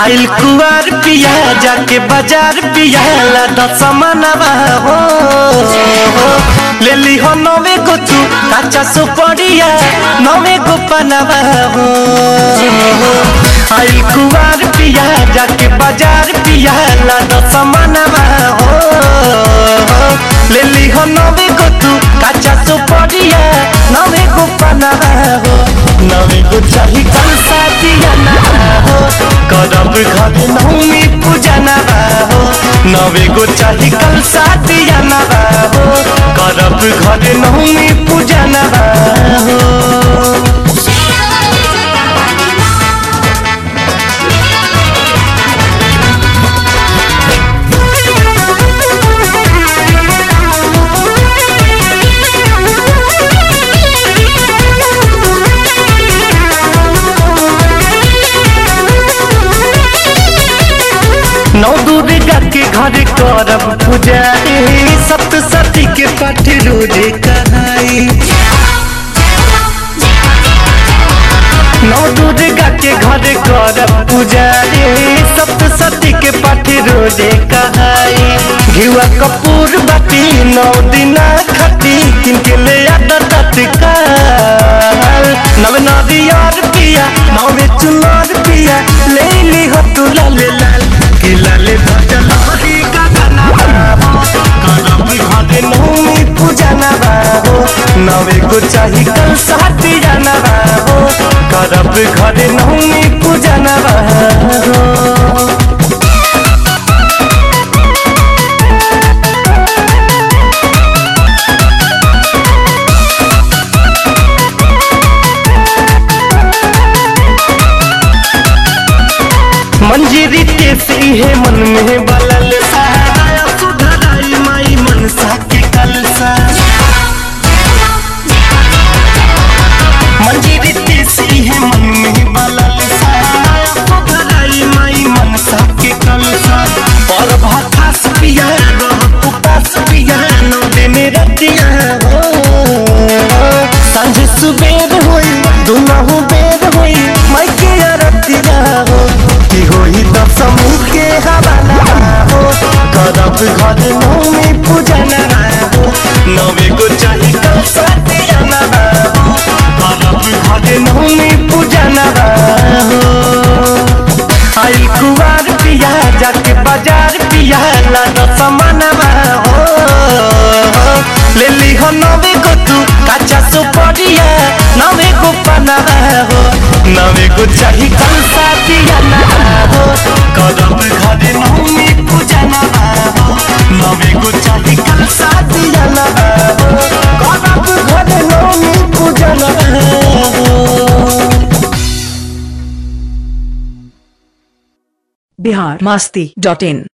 आइल कुआर पिया जाके बाजार पिया ला दस मनवा हो ले ली हो नवे गो तू काचा सुपड़िया नवे गो पनवा हो आइल कुआर पिया जाके बाजार पिया ला दस मनवा हो ले ली हो नवे गो तू काचा सुपड़िया नवे गो पनवा हो नवे गो चाही कल साथिया ना हो करब घर नौमी पूजा ना हो नवे गो चाही कल साथिया ना हो करब घर नौमी पूजा ना हो नौ दुर्गा के घर करब पूजा रे सप्तशती के पाठ रोजे कहाई नौ दुर्गा के घर करब पूजा रे सप्तशती के पाठ रोजे कहाई घिवा कपूर बाती नौ दिना खती किनके ले आदा तत्काल नव नदियार पिया नवे चुनार पिया ले ली हो तू लाल लाल कि लाल भजन हरी गगना करब घरे नौमी पूजा ना बाबो नवे को चाही कल साथी जाना बाबो करब घरे नौमी पूजा ना बाबो मंजीरी तेसी है मन में बलल सा सुधराई माई मनसा के कलसा मंजीरी तेसी है मन में बलल सा सुधराई माई मनसा के कलसा और भाखास पिया रह उपास पिया नौ दिन रतिया हो सांझ सुबेर होई दुनहु बेर होई माई के रतिया हो की होई त समूह के हवाला हो करब घर नौमी पूजा ना हो नवे को चाही कल साथिया ना हो करब घर नौमी पूजा ना हो आई कुवार पिया जाके बाजार पिया ला दस मनवा हो ले ली हो नवे को तू काचा सुपड़िया नवे को पनवा हो नवे को चाही कल साथिया ना हो करब घरे नौमी पूजा ना हो नवे को चाही कल साथिया ना हो करब घरे नौमी पूजा ना हो बिहार मस्ती डॉट इन